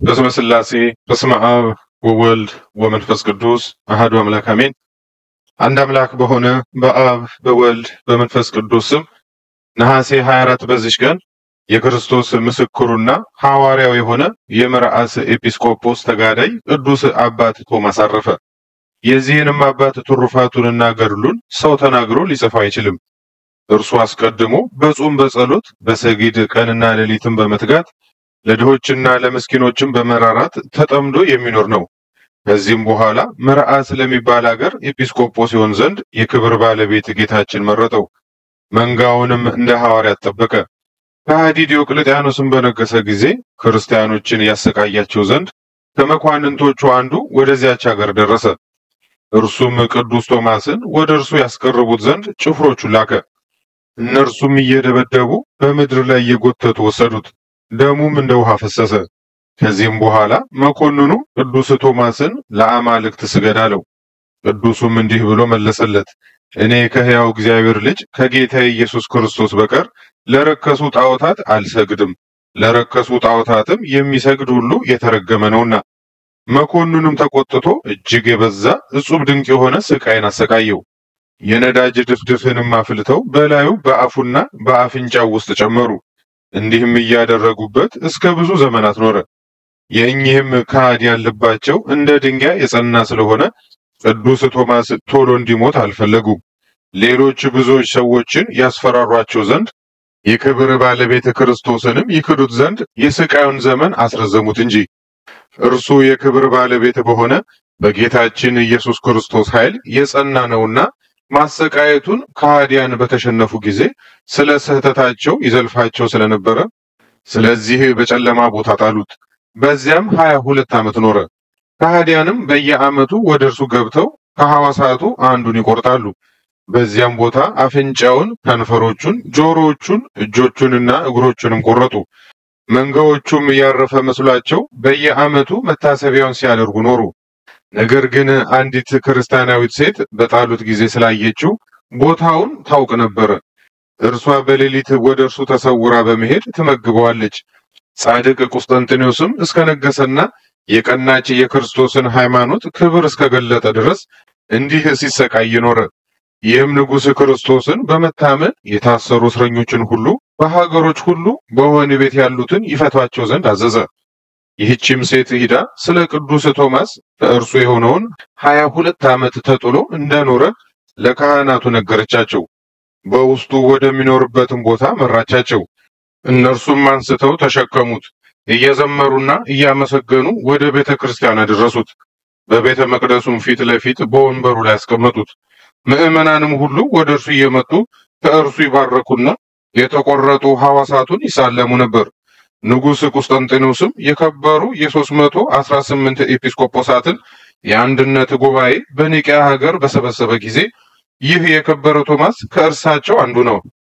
በስመ ሥላሴ በስመ አብ ወወልድ ወመንፈስ ቅዱስ አሐዱ አምላክ አሜን። አንድ አምላክ በሆነ በአብ በወልድ በመንፈስ ቅዱስ ስም ነሐሴ 24 በዚች ቀን የክርስቶስ ምስክሩና ሐዋርያው የሆነ የመርዓስ ኤጲስቆጶስ ተጋዳይ ቅዱስ አባት ቶማስ አረፈ። የዚህንም አባት ትሩፋቱንና ገድሉን ሰው ተናግሮ ሊጽፍ አይችልም። እርሱ አስቀድሞ በጾም በጸሎት በሰጊድ ቀንና ሌሊትን በመትጋት ለድሆችና ለምስኪኖችም በመራራት ተጠምዶ የሚኖር ነው። ከዚህም በኋላ መርዓስ ለሚባል አገር ኤጲስቆጶስ ይሆን ዘንድ የክብር ባለቤት ጌታችን መረጠው። መንጋውንም እንደ ሐዋርያት ጠበቀ። ከሃዲ ዲዮቅልጥያኖስም በነገሰ ጊዜ ክርስቲያኖችን ያሰቃያቸው ዘንድ ከመኳንንቶቹ አንዱ ወደዚያች አገር ደረሰ። እርሱም ቅዱስ ቶማስን ወደ እርሱ ያስቀርቡት ዘንድ ጭፍሮቹ ላከ። እነርሱም እየደበደቡ በምድር ላይ እየጎተቱ ወሰዱት። ደሙም እንደ ውሃ ፈሰሰ። ከዚህም በኋላ መኮንኑ ቅዱስ ቶማስን ለአማልክት ስገድ አለው። ቅዱሱም እንዲህ ብሎ መለሰለት፣ እኔ ከሕያው እግዚአብሔር ልጅ ከጌታ ኢየሱስ ክርስቶስ በቀር ለረከሱ ጣዖታት አልሰግድም፣ ለረከሱ ጣዖታትም የሚሰግድ ሁሉ የተረገመ ነውና። መኮንኑም ተቆጥቶ እጅግ የበዛ እጹብ ድንቅ የሆነ ስቃይን አሰቃየው። የነዳጅ ድፍድፍንም አፍልተው በላዩ በአፉና በአፍንጫው ውስጥ ጨመሩ። እንዲህም እያደረጉበት እስከ ብዙ ዘመናት ኖረ። የእኚህም ከሃዲ ያለባቸው እንደ ድንጋይ የጸና ስለሆነ ቅዱስ ቶማስ ቶሎ እንዲሞት አልፈለጉም። ሌሎች ብዙዎች ሰዎችን ያስፈራሯቸው ዘንድ የክብር ባለቤት ክርስቶስንም ይክዱት ዘንድ የስቃዩን ዘመን አስረዘሙት እንጂ እርሱ የክብር ባለቤት በሆነ በጌታችን ኢየሱስ ክርስቶስ ኃይል የጸና ነውና ማሰቃየቱን ከሃዲያን በተሸነፉ ጊዜ ስለ ስህተታቸው ይዘልፋቸው ስለነበረ ስለዚህ በጨለማ ቦታ ጣሉት። በዚያም ሀያ ሁለት ዓመት ኖረ። ከሃዲያንም በየዓመቱ ወደ እርሱ ገብተው ከሐዋሳቱ አንዱን ይቆርጣሉ። በዚያም ቦታ አፍንጫውን፣ ከንፈሮቹን፣ ጆሮዎቹን፣ እጆቹንና እግሮቹንም ቆረጡ። መንጋዎቹም ያረፈ መስሏቸው በየዓመቱ መታሰቢያውን ሲያደርጉ ኖሩ። ነገር ግን አንዲት ክርስቲያናዊት ሴት በጣሉት ጊዜ ስላየችው ቦታውን ታውቅ ነበረ። እርሷ በሌሊት ወደ እርሱ ተሰውራ በመሄድ ትመግበዋለች። ጻድቅ ቁስጠንጥኔዎስም እስከነገሰና የቀናች የክርስቶስን ሃይማኖት ክብር እስከገለጠ ድረስ እንዲህ ሲሰቃይ ኖረ። ይህም ንጉሥ ክርስቶስን በመታመን የታሰሩ እስረኞችን ሁሉ በሀገሮች ሁሉ በወህኒ ቤት ያሉትን ይፈቷቸው ዘንድ አዘዘ። ይህችም ሴት ሂዳ ስለ ቅዱስ ቶማስ ከእርሱ የሆነውን ሀያ ሁለት ዓመት ተጥሎ እንደኖረ ለካህናቱ ነገረቻቸው። በውስጡ ወደሚኖርበትም ቦታ መራቻቸው። እነርሱም አንስተው ተሸከሙት። እየዘመሩና እያመሰገኑ ወደ ቤተ ክርስቲያን አደረሱት። በቤተ መቅደሱም ፊት ለፊት በወንበሩ ላይ ያስቀመጡት። ምዕመናንም ሁሉ ወደ እርሱ እየመጡ ከእርሱ ይባረኩና የተቆረጡ ሐዋሳቱን ይሳለሙ ነበር። ንጉሥ ቁስጠንጢኖስም የከበሩ የሦስት መቶ አስራ ስምንት ኤጲስቆጶሳትን የአንድነት ጉባኤ በኒቅያ ሀገር በሰበሰበ ጊዜ ይህ የከበረ ቶማስ ከእርሳቸው አንዱ ነው።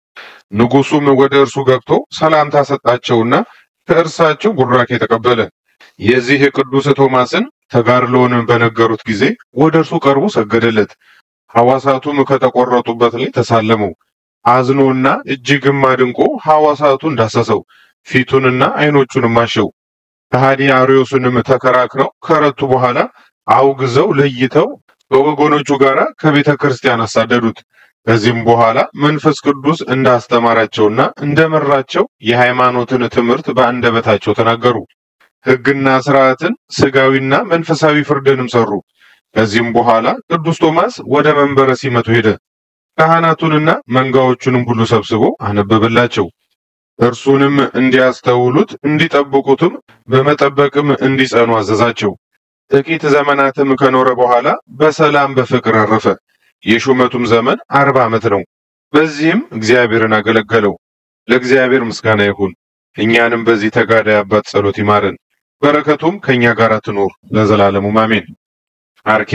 ንጉሡም ወደ እርሱ ገብቶ ሰላምታ ሰጣቸውና ከእርሳቸው ቡራኬ ተቀበለ። የዚህ የቅዱስ ቶማስን ተጋድሎውን በነገሩት ጊዜ ወደ እርሱ ቀርቦ ሰገደለት። ሐዋሳቱም ከተቆረጡበት ላይ ተሳለመው። አዝኖና እጅግም አድንቆ ሐዋሳቱን ዳሰሰው። ፊቱንና ዓይኖቹንም አሸው። ከሃዲ አርዮስንም ተከራክረው ከረቱ በኋላ አውግዘው ለይተው በወገኖቹ ጋር ከቤተ ክርስቲያን አሳደዱት። ከዚህም በኋላ መንፈስ ቅዱስ እንዳስተማራቸውና እንደመራቸው የሃይማኖትን ትምህርት በአንደበታቸው ተናገሩ። ሕግና ስርዓትን፣ ስጋዊና መንፈሳዊ ፍርድንም ሰሩ። ከዚህም በኋላ ቅዱስ ቶማስ ወደ መንበረ ሲመቱ ሄደ። ካህናቱንና መንጋዎቹንም ሁሉ ሰብስቦ አነበበላቸው። እርሱንም እንዲያስተውሉት እንዲጠብቁትም በመጠበቅም እንዲጸኑ አዘዛቸው። ጥቂት ዘመናትም ከኖረ በኋላ በሰላም በፍቅር አረፈ። የሹመቱም ዘመን አርባ ዓመት ነው። በዚህም እግዚአብሔርን አገለገለው። ለእግዚአብሔር ምስጋና ይሁን። እኛንም በዚህ ተጋዳይ አባት ጸሎት ይማረን፣ በረከቱም ከእኛ ጋር ትኖር ለዘላለሙ አሜን። አርኬ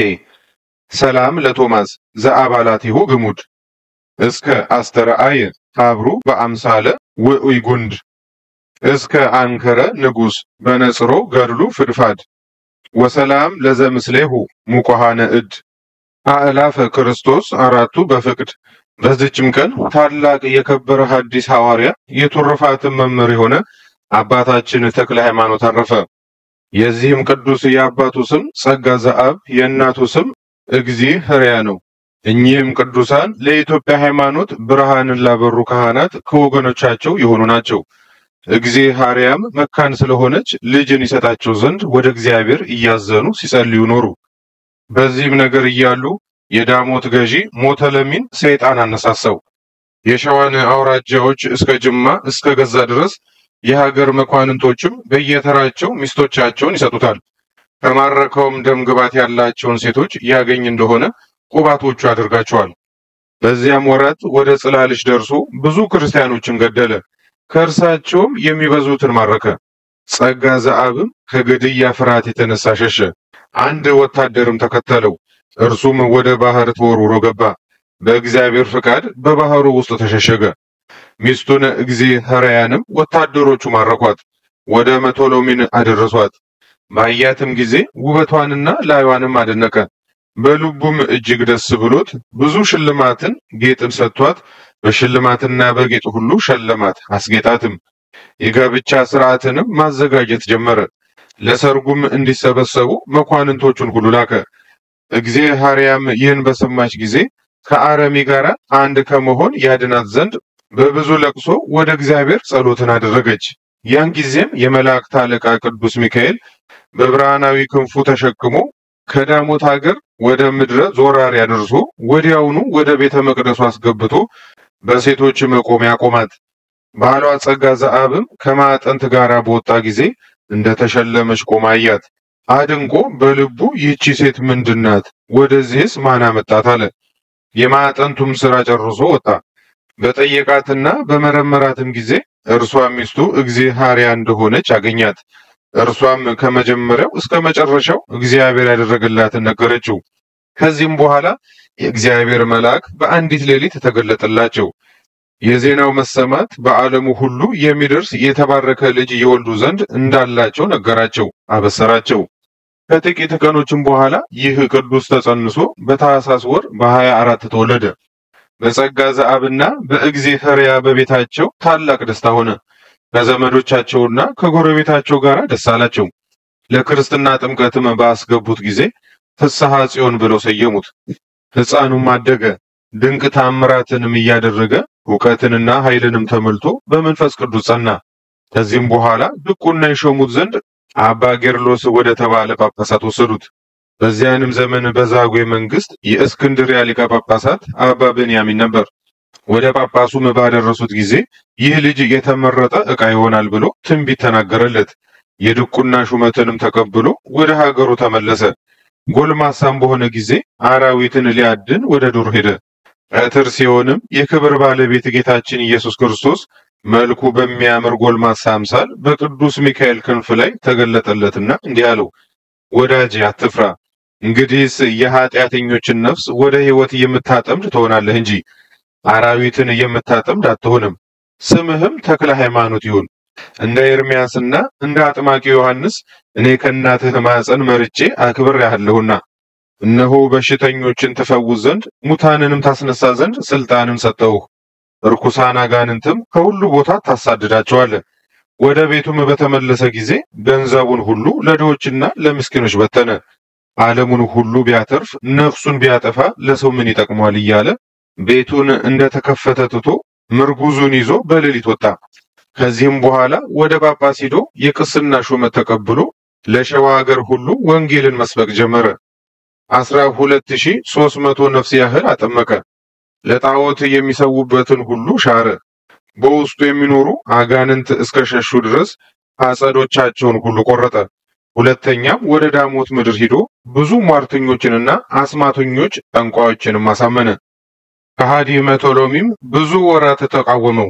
ሰላም ለቶማስ ዘአባላቲሁ ግሙድ እስከ አስተርአየ ሀብሩ በአምሳለ ውዑይ ጉንድ እስከ አንከረ ንጉሥ በነጽሮ ገድሉ ፍድፋድ ወሰላም ለዘምስሌሁ ሙቆሃነ እድ አእላፈ ክርስቶስ አራቱ በፍቅድ። በዚችም ቀን ታላቅ የከበረ ሐዲስ ሐዋርያ የቱርፋትን መምህር የሆነ አባታችን ተክለ ሃይማኖት አረፈ። የዚህም ቅዱስ የአባቱ ስም ጸጋ ዘአብ የእናቱ ስም እግዚእርያ ነው። እኚህም ቅዱሳን ለኢትዮጵያ ሃይማኖት ብርሃንን ላበሩ ካህናት ከወገኖቻቸው የሆኑ ናቸው። እግዚአብሔርያም መካን ስለሆነች ልጅን ይሰጣቸው ዘንድ ወደ እግዚአብሔር እያዘኑ ሲጸልዩ ኖሩ። በዚህም ነገር እያሉ የዳሞት ገዢ ሞተለሚን ሰይጣን አነሳሳው። የሸዋን አውራጃዎች እስከ ጅማ እስከ ገዛ ድረስ የሀገር መኳንንቶችም በየተራቸው ሚስቶቻቸውን ይሰጡታል። ከማረከውም ደም ግባት ያላቸውን ሴቶች ያገኝ እንደሆነ ቁባቶቹ ያደርጋቸዋል። በዚያም ወራት ወደ ጽላልሽ ደርሶ ብዙ ክርስቲያኖችን ገደለ። ከእርሳቸውም የሚበዙትን ማረከ። ጸጋ ዘአብም ከግድያ ፍርሃት የተነሳ ሸሸ። አንድ ወታደርም ተከተለው። እርሱም ወደ ባህር ተወርውሮ ገባ። በእግዚአብሔር ፍቃድ በባህሩ ውስጥ ተሸሸገ። ሚስቱን እግዚአብሔርያንም ወታደሮቹ ማረኳት፣ ወደ መቶሎሚን አደረሷት። ባያትም ጊዜ ውበቷንና ላዩዋንም አደነቀ። በልቡም እጅግ ደስ ብሎት ብዙ ሽልማትን ጌጥን ሰጥቷት በሽልማትና በጌጥ ሁሉ ሸለማት፣ አስጌጣትም። የጋብቻ ስርዓትንም ማዘጋጀት ጀመረ። ለሰርጉም እንዲሰበሰቡ መኳንንቶቹን ሁሉ ላከ። እግዚአብሔርያም ይህን በሰማች ጊዜ ከአረሚ ጋር አንድ ከመሆን ያድናት ዘንድ በብዙ ለቅሶ ወደ እግዚአብሔር ጸሎትን አደረገች። ያን ጊዜም የመላእክት አለቃ ቅዱስ ሚካኤል በብርሃናዊ ክንፉ ተሸክሞ ከዳሞት ሀገር ወደ ምድረ ዞራር ያደርሶ ወዲያውኑ ወደ ቤተ መቅደሱ አስገብቶ በሴቶች መቆሚያ ቆማት። ባሏ ጸጋ ዘአብም ከማዕጠንት ጋር በወጣ ጊዜ እንደተሸለመች ቆማ አያት። አድንቆ በልቡ ይህቺ ሴት ምንድናት? ወደዚህስ ማን አመጣት? አለ። የማዕጠንቱም ስራ ጨርሶ ወጣ። በጠየቃትና በመረመራትም ጊዜ እርሷ ሚስቱ እግዚአብሔርያ እንደሆነች አገኛት። እርሷም ከመጀመሪያው እስከ መጨረሻው እግዚአብሔር ያደረገላትን ነገረችው። ከዚህም በኋላ የእግዚአብሔር መልአክ በአንዲት ሌሊት ተገለጠላቸው። የዜናው መሰማት በዓለሙ ሁሉ የሚደርስ የተባረከ ልጅ የወልዱ ዘንድ እንዳላቸው ነገራቸው፣ አበሰራቸው። ከጥቂት ቀኖችም በኋላ ይህ ቅዱስ ተጸንሶ በታኅሳስ ወር በሀያ አራት ተወለደ። በጸጋ ዘአብና በእግዚአብሔርያ በቤታቸው ታላቅ ደስታ ሆነ። ከዘመዶቻቸውና ከጎረቤታቸው ጋር ደስ አላቸው። ለክርስትና ጥምቀትም ባስገቡት ጊዜ ፍስሐ ጽዮን ብለው ሰየሙት። ሕፃኑም አደገ፣ ድንቅ ታምራትንም እያደረገ እውቀትንና ኃይልንም ተሞልቶ በመንፈስ ቅዱስ ጸና። ከዚህም በኋላ ድቁና የሾሙት ዘንድ አባ ጌርሎስ ወደ ተባለ ጳጳሳት ወሰዱት። በዚያንም ዘመን በዛጉዌ መንግስት የእስክንድርያ ሊቀ ጳጳሳት አባ ብንያሚን ነበር። ወደ ጳጳሱም ባደረሱት ጊዜ ይህ ልጅ የተመረጠ ዕቃ ይሆናል ብሎ ትንቢት ተናገረለት። የድቁና ሹመትንም ተቀብሎ ወደ ሀገሩ ተመለሰ። ጎልማሳም በሆነ ጊዜ አራዊትን ሊያድን ወደ ዱር ሄደ። ቀትር ሲሆንም የክብር ባለቤት ጌታችን ኢየሱስ ክርስቶስ መልኩ በሚያምር ጎልማሳ አምሳል በቅዱስ ሚካኤል ክንፍ ላይ ተገለጠለትና እንዲህ አለው፣ ወዳጄ አትፍራ። እንግዲህስ የኃጢአተኞችን ነፍስ ወደ ሕይወት የምታጠምድ ትሆናለህ እንጂ አራዊትን የምታጠምድ አትሆንም። ስምህም ተክለ ሃይማኖት ይሁን። እንደ ኤርምያስና እንደ አጥማቂ ዮሐንስ እኔ ከእናትህ ማኅፀን መርጬ አክብሬሃለሁና እነሆ በሽተኞችን ትፈውስ ዘንድ ሙታንንም ታስነሳ ዘንድ ስልጣንን ሰጠሁህ። ርኩሳን አጋንንትም ከሁሉ ቦታ ታሳድዳቸዋለህ። ወደ ቤቱም በተመለሰ ጊዜ ገንዘቡን ሁሉ ለድሆችና ለምስኪኖች በተነ። ዓለሙን ሁሉ ቢያተርፍ ነፍሱን ቢያጠፋ ለሰው ምን ይጠቅመዋል? እያለ ቤቱን እንደተከፈተ ትቶ ምርጉዙን ይዞ በሌሊት ወጣ። ከዚህም በኋላ ወደ ጳጳስ ሂዶ የቅስና ሹመት ተቀብሎ ለሸዋ ሀገር ሁሉ ወንጌልን መስበክ ጀመረ። አስራ ሁለት ሺህ ሦስት መቶ ነፍስ ያህል አጠመቀ። ለጣዖት የሚሰዉበትን ሁሉ ሻረ። በውስጡ የሚኖሩ አጋንንት እስከ ሸሹ ድረስ አጸዶቻቸውን ሁሉ ቆረጠ። ሁለተኛም ወደ ዳሞት ምድር ሂዶ ብዙ ሟርተኞችንና አስማተኞች ጠንቋዮችንም አሳመነ። ከሃዲ መቶሎሚም ብዙ ወራት ተቃወመው።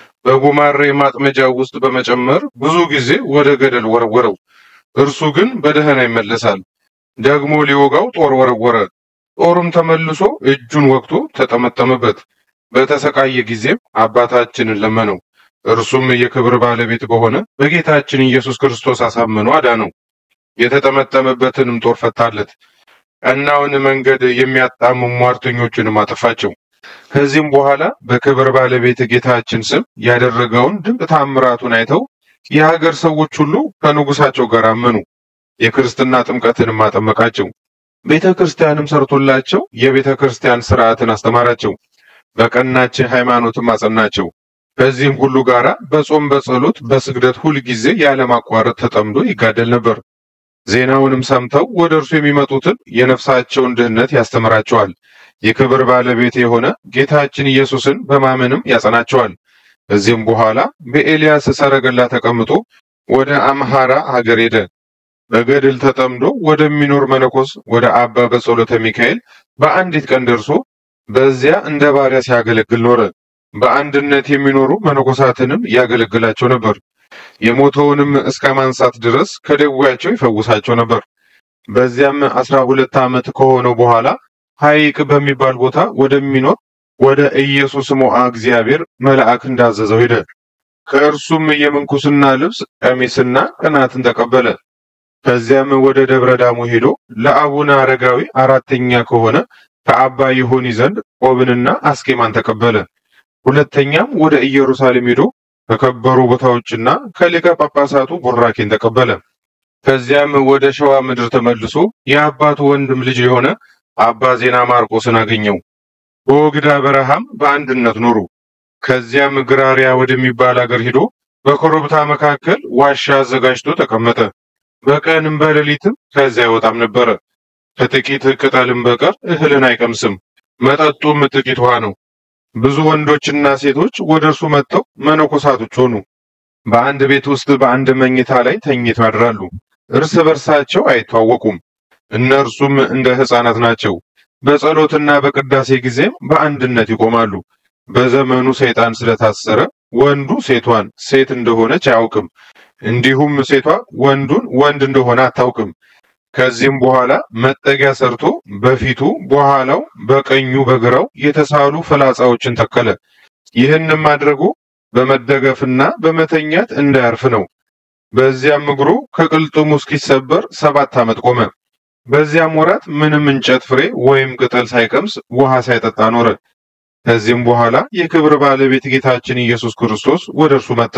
በጉማሬ ማጥመጃ ውስጥ በመጨመር ብዙ ጊዜ ወደ ገደል ወረወረው። እርሱ ግን በደህና ይመለሳል። ደግሞ ሊወጋው ጦር ወረወረ። ጦሩም ተመልሶ እጁን ወግቶ ተጠመጠመበት። በተሰቃየ ጊዜም አባታችንን ለመነው። እርሱም የክብር ባለቤት በሆነ በጌታችን ኢየሱስ ክርስቶስ አሳምኖ አዳነው። የተጠመጠመበትንም ጦር ፈታለት። ቀናውን መንገድ የሚያጣምሙ ሟርተኞችንም አጠፋቸው። ከዚህም በኋላ በክብር ባለቤት ጌታችን ስም ያደረገውን ድንቅ ታምራቱን አይተው የሀገር ሰዎች ሁሉ ከንጉሳቸው ጋር አመኑ። የክርስትና ጥምቀትንም አጠመቃቸው። ቤተ ክርስቲያንም ሰርቶላቸው የቤተ ክርስቲያን ስርዓትን አስተማራቸው። በቀናች ሃይማኖትም አጸናቸው። ከዚህም ሁሉ ጋር በጾም በጸሎት በስግደት ሁል ጊዜ ያለማቋረጥ ተጠምዶ ይጋደል ነበር። ዜናውንም ሰምተው ወደ እርሱ የሚመጡትን የነፍሳቸውን ድህነት ያስተምራቸዋል። የክብር ባለቤት የሆነ ጌታችን ኢየሱስን በማመንም ያጸናቸዋል። ከዚህም በኋላ በኤልያስ ሰረገላ ተቀምጦ ወደ አምሃራ ሀገር ሄደ። በገድል ተጠምዶ ወደሚኖር መነኮስ ወደ አባ በጸሎተ ሚካኤል በአንዲት ቀን ደርሶ በዚያ እንደ ባሪያ ሲያገለግል ኖረ። በአንድነት የሚኖሩ መነኮሳትንም ያገለግላቸው ነበር። የሞተውንም እስከ ማንሳት ድረስ ከደዌያቸው ይፈውሳቸው ነበር። በዚያም አስራ ሁለት ዓመት ከሆነው በኋላ ሐይቅ በሚባል ቦታ ወደሚኖር ወደ ኢየሱስ ሞዓ እግዚአብሔር መልአክ እንዳዘዘው ሄደ። ከእርሱም የምንኩስና ልብስ ቀሚስና ቅናትን ተቀበለ። ከዚያም ወደ ደብረ ዳሞ ሄዶ ለአቡነ አረጋዊ አራተኛ ከሆነ ከአባ ይሁኒ ዘንድ ቆብንና አስኬማን ተቀበለ። ሁለተኛም ወደ ኢየሩሳሌም ሄዶ ከከበሩ ቦታዎችና ከሊቀ ጳጳሳቱ ቡራኬን ተቀበለ። ከዚያም ወደ ሸዋ ምድር ተመልሶ የአባቱ ወንድም ልጅ የሆነ አባ ዜና ማርቆስን አገኘው። በወግዳ በረሃም በአንድነት ኖሩ። ከዚያም ግራሪያ ወደሚባል አገር ሄዶ በኮረብታ መካከል ዋሻ አዘጋጅቶ ተቀመጠ። በቀንም በሌሊትም ከዚያ አይወጣም ነበረ። ከጥቂት ቅጠልም በቀር እህልን አይቀምስም። መጠጡም ጥቂት ውሃ ነው። ብዙ ወንዶችና ሴቶች ወደ እርሱ መጥተው መነኮሳቶች ሆኑ። በአንድ ቤት ውስጥ በአንድ መኝታ ላይ ተኝተው ያድራሉ። እርስ በርሳቸው አይተዋወቁም። እነርሱም እንደ ሕፃናት ናቸው። በጸሎትና በቅዳሴ ጊዜም በአንድነት ይቆማሉ። በዘመኑ ሰይጣን ስለታሰረ ወንዱ ሴቷን ሴት እንደሆነች አያውቅም፣ እንዲሁም ሴቷ ወንዱን ወንድ እንደሆነ አታውቅም። ከዚህም በኋላ መጠጊያ ሰርቶ በፊቱ በኋላው በቀኙ በግራው የተሳሉ ፍላጻዎችን ተከለ። ይህንም ማድረጉ በመደገፍና በመተኛት እንዳያርፍ ነው። በዚያም እግሩ ከቅልጥሙ እስኪሰበር ሰባት ዓመት ቆመ። በዚያም ወራት ምንም እንጨት ፍሬ ወይም ቅጠል ሳይቀምስ ውሃ ሳይጠጣ ኖረ። ከዚህም በኋላ የክብር ባለቤት ጌታችን ኢየሱስ ክርስቶስ ወደ እርሱ መጣ።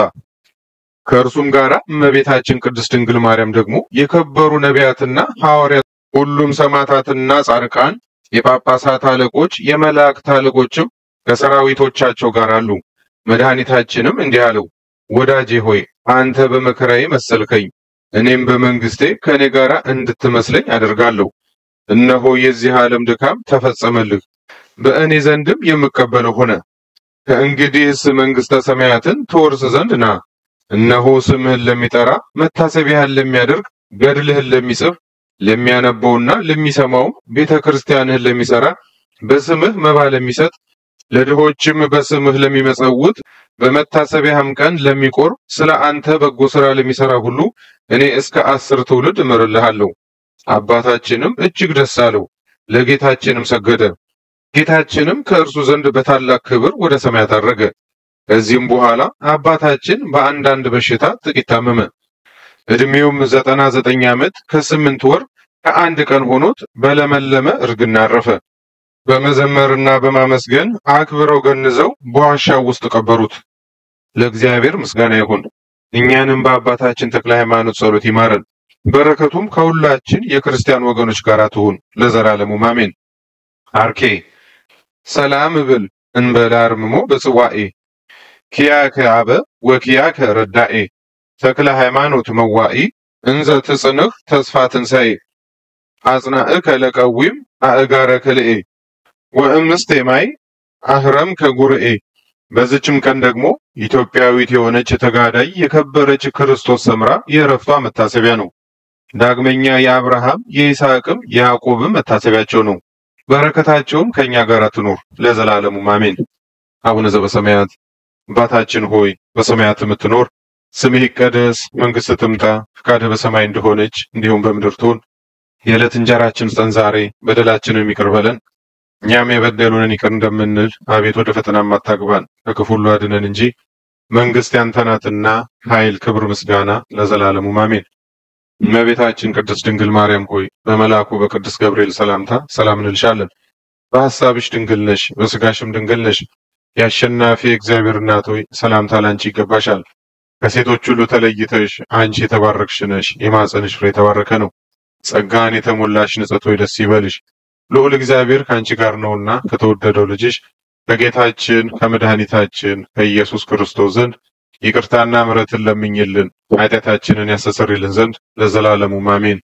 ከእርሱም ጋር እመቤታችን ቅድስት ድንግል ማርያም ደግሞ የከበሩ ነቢያትና ሐዋርያት፣ ሁሉም ሰማዕታትና ጻድቃን፣ የጳጳሳት አለቆች፣ የመላእክት አለቆችም ከሰራዊቶቻቸው ጋር አሉ። መድኃኒታችንም እንዲህ አለው፣ ወዳጄ ሆይ አንተ በመከራዬ መሰልከኝ፣ እኔም በመንግስቴ ከእኔ ጋር እንድትመስለኝ አደርጋለሁ። እነሆ የዚህ ዓለም ድካም ተፈጸመልህ፣ በእኔ ዘንድም የምቀበለው ሆነ። ከእንግዲህስ መንግስተ ሰማያትን ትወርስ ዘንድ ና። እነሆ ስምህን ለሚጠራ መታሰቢያህን ለሚያደርግ ገድልህን ለሚጽፍ ለሚያነበውና ለሚሰማውም ቤተ ክርስቲያንህን ለሚሰራ በስምህ መባ ለሚሰጥ ለድሆችም በስምህ ለሚመጸውት በመታሰቢያህም ቀን ለሚቆር ስለ አንተ በጎ ስራ ለሚሰራ ሁሉ እኔ እስከ አስር ትውልድ እምርልሃለሁ። አባታችንም እጅግ ደስ አለው፣ ለጌታችንም ሰገደ። ጌታችንም ከእርሱ ዘንድ በታላቅ ክብር ወደ ሰማያት አረገ። ከዚህም በኋላ አባታችን በአንዳንድ በሽታ ጥቂት ታመመ። ዕድሜውም ዘጠና ዘጠኝ ዓመት ከስምንት ወር ከአንድ ቀን ሆኖት በለመለመ እርግና አረፈ። በመዘመርና በማመስገን አክብረው ገንዘው በዋሻው ውስጥ ቀበሩት። ለእግዚአብሔር ምስጋና ይሁን። እኛንም በአባታችን ተክለ ሃይማኖት ጸሎት ይማረን። በረከቱም ከሁላችን የክርስቲያን ወገኖች ጋር ትሁን ለዘላለሙ አሜን። አርኬ ሰላም እብል እንበለ አርምሞ በጽዋኤ ኪያከ አበ ወኪያከ ረዳኤ ተክለ ሃይማኖት መዋኢ እንዘ ትጽንህ ተስፋ ትንሣኤ አጽናእከ ለቀዊም አእጋረ ክልኤ ወእምስቴ ማይ አህረም ከጉርኤ። በዚችም ቀን ደግሞ ኢትዮጵያዊት የሆነች ተጋዳይ የከበረች ክርስቶስ ሰምራ የእረፍቷ መታሰቢያ ነው። ዳግመኛ የአብርሃም የይስሐቅም የያዕቆብም መታሰቢያቸው ነው። በረከታቸውም ከእኛ ጋር ትኑር ለዘላለሙ አሜን። አቡነ ዘበሰማያት አባታችን ሆይ በሰማያት የምትኖር ስምህ ይቀደስ፣ መንግሥት ትምጣ፣ ፈቃድህ በሰማይ እንደሆነች እንዲሁም በምድር ትሁን። የዕለት እንጀራችን ስጠን ዛሬ፣ በደላችንን ይቅር በለን እኛም የበደሉንን ይቅር እንደምንል፣ አቤት ወደ ፈተና አታግባን፣ ከክፉ ሁሉ አድነን እንጂ መንግሥት ያንተ ናትና ኃይል፣ ክብር፣ ምስጋና ለዘላለሙ አሜን። እመቤታችን ቅድስት ድንግል ማርያም ሆይ በመልአኩ በቅዱስ ገብርኤል ሰላምታ ሰላም እንልሻለን። በሐሳብሽ ድንግል ነሽ፣ በሥጋሽም ድንግል ነሽ። የአሸናፊ እግዚአብሔር እናት ሆይ ሰላምታ ላንቺ ይገባሻል። ከሴቶች ሁሉ ተለይተሽ አንቺ የተባረክሽ ነሽ፣ የማኅፀንሽ ፍሬ የተባረከ ነው። ጸጋን የተሞላሽ ንጽሕት ሆይ ደስ ይበልሽ፣ ልዑል እግዚአብሔር ከአንቺ ጋር ነውና ከተወደደው ልጅሽ ከጌታችን ከመድኃኒታችን ከኢየሱስ ክርስቶስ ዘንድ ይቅርታና ምሕረትን ለምኝልን ኃጢአታችንን ያስተሰርይልን ዘንድ ለዘላለሙ አሜን።